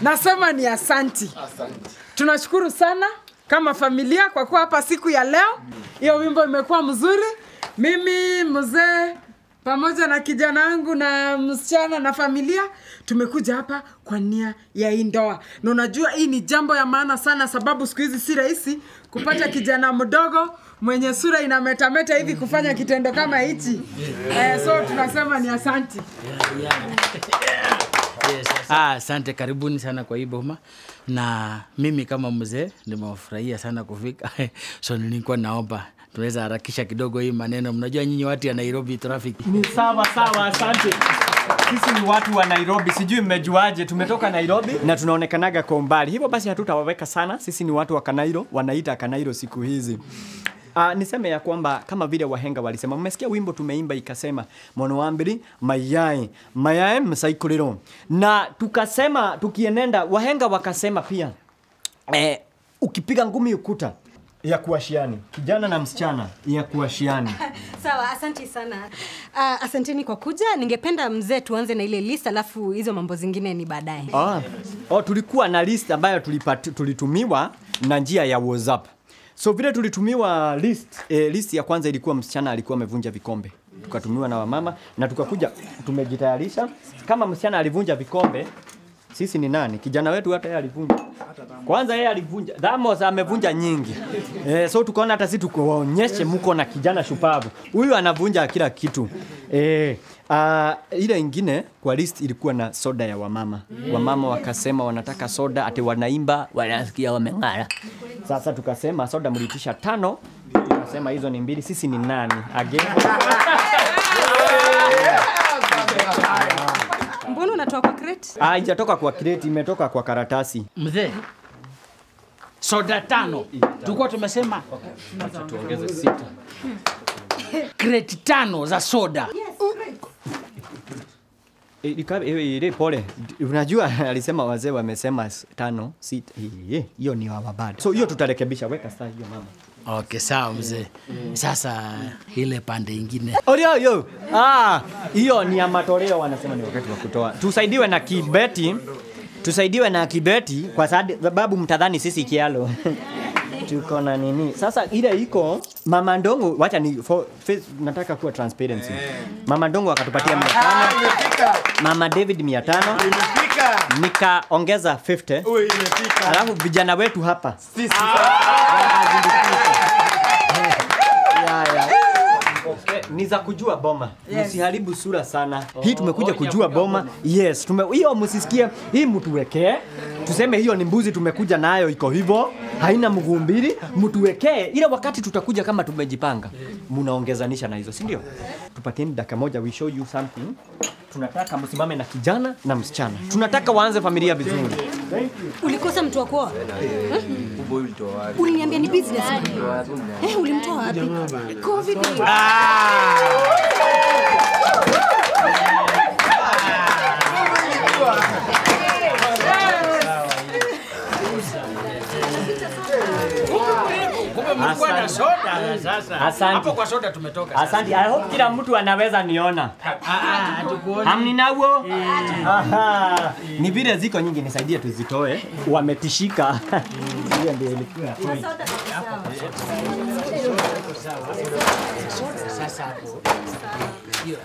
nasema ni asanti tunashukuru sana kama familia kwa kuwa hapa siku ya leo hiyo wimbo imekuwa mzuri mimi mzee pamoja na kijana wangu na msichana na familia tumekuja hapa kwa nia ya hii ndoa na unajua hii ni jambo ya maana sana sababu siku hizi si rahisi kupata kijana mdogo mwenye sura inametameta hivi kufanya kitendo kama hichi eh, so tunasema ni asanti Ah, asante, karibuni sana kwa hii boma, na mimi kama mzee nimewafurahia sana kufika so nilikuwa naomba tunaweza harakisha kidogo hii maneno. Mnajua nyinyi watu ya Nairobi traffic Ni sawa sawa, asante. Sisi ni watu wa Nairobi, sijui mmejuaje, tumetoka Nairobi na tunaonekanaga kwa umbali, hivyo basi hatutawaweka sana. Sisi ni watu wa Kanairo, wanaita Kanairo siku hizi. Uh, niseme ya kwamba kama vile wahenga walisema, mmesikia wimbo tumeimba ikasema mono wa mbili mayai mayai msaikuliro, na tukasema tukienenda, wahenga wakasema pia eh, ukipiga ngumi ukuta ya kuashiani, kijana na msichana ya kuashiani Sawa, asante sana. Uh, asanteni kwa kuja. Ningependa mzee tuanze na ile list alafu hizo mambo zingine ni baadaye. Oh, oh, tulikuwa na list ambayo tulipati, tulitumiwa na njia ya WhatsApp. So vile tulitumiwa list, eh, list ya kwanza ilikuwa msichana alikuwa amevunja vikombe. Tukatumiwa na wamama na tukakuja tumejitayarisha kama msichana alivunja vikombe sisi ni nani? Kijana wetu hata yeye alivunja. Kwanza yeye alivunja. Dhamos amevunja nyingi. Eh, so tukaona hata sisi tukuwaonyeshe mko na kijana shupavu. Huyu anavunja kila kitu. Eh, uh, ile ingine kwa list ilikuwa na soda ya wamama. Wamama wakasema wanataka soda ati wanaimba wanasikia wameng'ara. Sasa tukasema soda mlitisha tano. Tukasema hizo ni mbili. Sisi ni nani? Again. Mbona unatoa kwa crate? Ah, haijatoka kwa kreti, imetoka kwa karatasi. mzee, soda tano tulikuwa tumesema Tuongeze sita. kreti tano za soda. Eh, ika- eh, Ile pole, unajua alisema wazee wamesema s- tano sita, Eh, hiyo ni wababadi. So hiyo tutarekebisha, weka saa hiyo mama. Okay, sawa mzee. Sasa ile pande ingine Orio yo. Ah, hiyo ni ya matoleo wanasema ni wakati wa kutoa. Tusaidiwe na kibeti. Tusaidiwe na kibeti kwa sababu mtadhani sisi kialo. Tuko na nini? Sasa ile iko Mama Ndongo, wacha ni for, face, nataka kuwa transparency. Mama Ndongo akatupatia 500. Mama David 500. Nikaongeza 50. Alafu vijana wetu hapa. Ya, ya. Okay, ni za kujua boma yes. Msiharibu sura sana hii tumekuja kujua boma yes tume hiyo msisikie hii mtuwekee tuseme hiyo ni mbuzi tumekuja nayo iko hivyo haina mguu mbili mtuwekee ile wakati tutakuja kama tumejipanga mnaongezanisha na hizo si ndio tupatieni dakika moja we show you something tunataka msimame na kijana na msichana tunataka waanze familia vizuri Ulikosa mtu wa kuoa? Eh? Uliniambia ni business. Eh, ulimtoa wapi? Covid. kumbe mlikuwa na soda sasa. Asante. Hapo kwa soda tumetoka. sasa. asante i hope kila mtu anaweza niona Ah, ah, hatukuoni. hamninawo Aha. ni vile ziko nyingi nisaidie tuzitoe wametishika hiyo ndio ilikuwa point. Sasa hapo. Hiyo.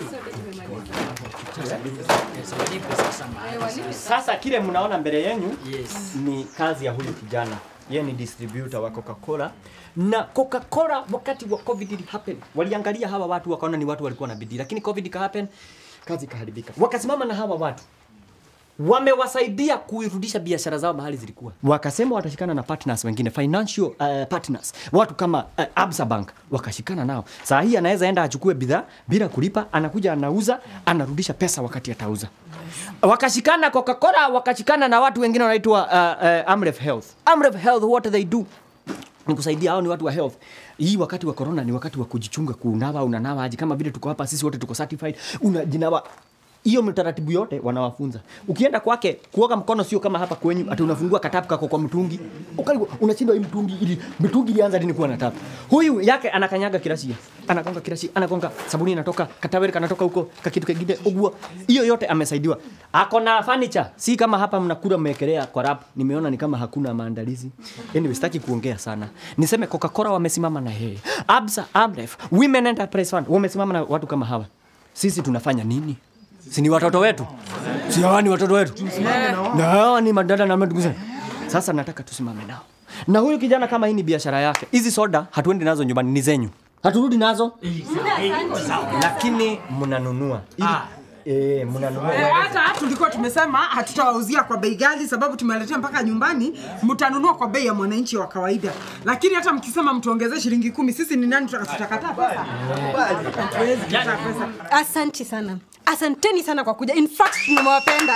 Sasa walipe sasa mahali. sasa kile mnaona mbele yenu Yes. ni kazi ya huyu kijana yeye ni distributor wa Coca-Cola na Coca-Cola wakati wa COVID ili happen waliangalia hawa watu wakaona ni watu walikuwa na bidii lakini COVID ika happen kazi ikaharibika wakasimama na hawa watu wamewasaidia kuirudisha biashara zao mahali zilikuwa. Wakasema watashikana na partners wengine, financial uh, partners, watu kama uh, Absa Bank wakashikana nao. Saa hii anaweza enda achukue bidhaa bila kulipa, anakuja anauza, anarudisha pesa wakati atauza. Wakashikana Coca-Cola, wakashikana na watu wengine wanaitwa uh, uh, Amref Health. Amref Health, what do they do? ni kusaidia hao ni watu wa health. Hii wakati wa corona ni wakati wa kujichunga, kunawa, unanawa aje? Kama vile tuko hapa sisi wote tuko certified, unajinawa hiyo mitaratibu yote wanawafunza ukienda kwake kuoga mkono sio kama hapa kwenyu ati unafungua katapu kako kwa mtungi Ukali- unashindwa hii mtungi ili mtungi ilianza lini kuwa na tapu huyu yake anakanyaga kirasia anagonga kirasia anagonga sabuni inatoka kataweri kanatoka huko kakitu kingine uguo hiyo yote amesaidiwa ako na furniture si kama hapa mnakula mmeekelea kwa rap nimeona ni kama hakuna maandalizi anyway sitaki kuongea sana niseme coca-cola wamesimama na yeye absa amref women enterprise fund wamesimama na watu kama hawa sisi tunafanya nini si ni watoto wetu si hawa ni watoto wetu na hawa ni madada na ndugu zetu sasa nataka tusimame nao na huyu kijana kama hii ni biashara yake hizi soda hatuendi nazo nyumbani ni zenyu haturudi nazo lakini mnanunua Ili- eh, mnanunua Eh, hata tulikuwa tumesema hatutawauzia kwa bei ghali sababu tumeletea mpaka nyumbani mtanunua kwa bei ya mwananchi wa kawaida lakini hata mkisema mtuongezee shilingi kumi sisi ni nani tutaka- tutakataa pesa Hatuwezi kukataa pesa Asanti sana, asanteni sana kwa kuja. In fact nimewapenda.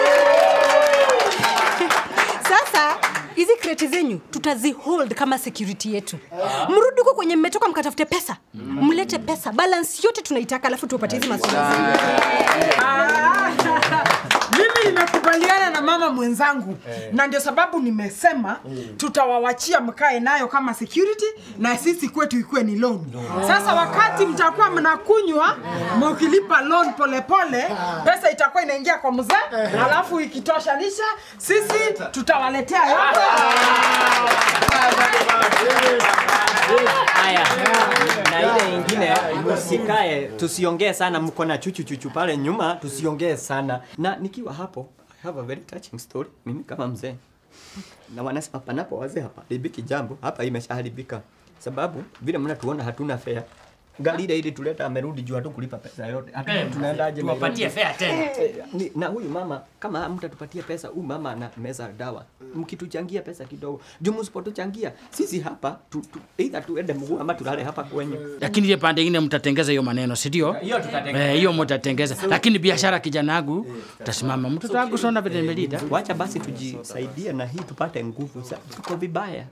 Sasa hizi kreti zenyu tutazihold kama security yetu. Mrudi huko kwenye mmetoka mkatafute pesa, mlete pesa, balance yote tunaitaka, alafu tuwapatie hizi masoda zenu. Ah, mimi nimekubaliana na mama mwenzangu na ndio sababu nimesema tutawawachia mkae nayo kama security na sisi kwetu ikuwe ni loan sasa wakati mtakuwa mnakunywa mkilipa loan polepole pesa itakuwa inaingia kwa mzee alafu ikitoshanisha sisi tutawaletea yote haya na ile ingine msikae tusiongee sana mko na chuchu chuchu pale nyuma tusiongee sana na nikiwa hapo I have a very touching story mimi kama mzee na wanasema panapo wazee hapa haribiki jambo hapa imeshaharibika sababu vile mnatuona hatuna fare gari ile ili tuleta amerudi juu hatu kulipa pesa yote Hatujui tunaendaje tuwapatie Nairobi. fare tena Eh, ni- na huyu mama kama mtatupatia pesa huyu mama ana meza dawa mkituchangia pesa kidogo juu msipotuchangia sisi hapa tu, tu, either tuende mguu ama tulale hapa kwenyu lakini ile pande ingine mtatengeza hiyo maneno si ndio hiyo tutatengeza. Eh, hiyo mtatengeza lakini biashara kijana wangu utasimama mtoto wangu sona vile nimelida wacha basi tujisaidie na hii tupate nguvu Sa- tuko vibaya